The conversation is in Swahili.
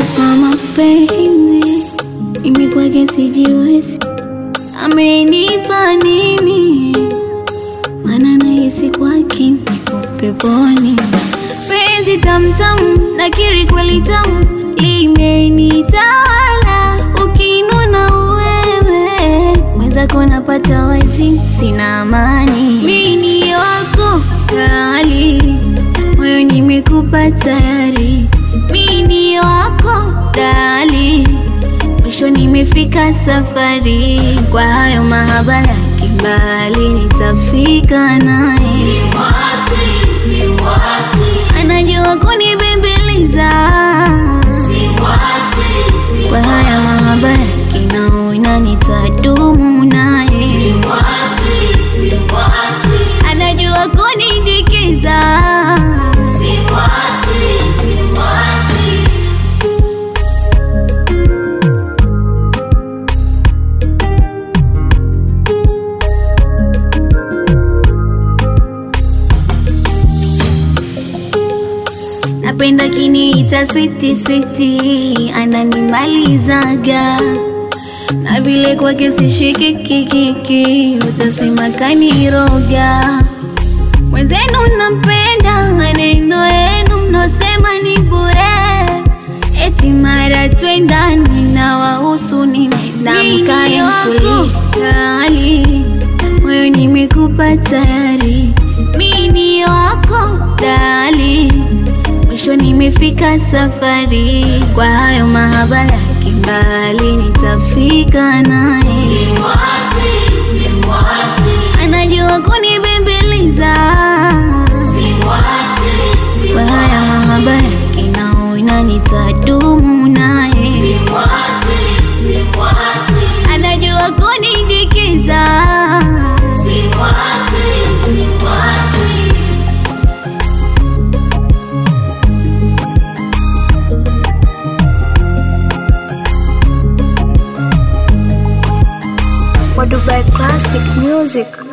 wa mapenzi, mimi kwake sijiwezi, amenipa nini? Maana nahisi kwake niko peponi. Penzi tamtamu, nakiri kweli tamu, limenitawala. Ukinuna wewe mwenzako napata wazi, sina amani. Mimi ni wako kali, moyo nimekupa tayari. Mimi ni wako dali, mwisho nimefika safari. Kwa hayo mahaba ya kimbali, nitafika naye anajua kunibembeleza kwa haya mahaba ya kinaona nitadumu naye anajua kunidikiza napenda kiniita switi switi ananimalizaga na vile kwake sishikikikiki utasema kaniroga mwenzenu nampenda maneno yenu mnosema ni bure eti mara twendani na wahusu ninamkaemtulikali moyo nimekupa tayari mini wako dali mwisho nimefika safari kwa hayo mahaba ya kimbali nitafika naye anajua kunibembeleza kwa haya mahaba ya kinaona nitadumu naye anajua kunidikiza wa Dubai Classic Music.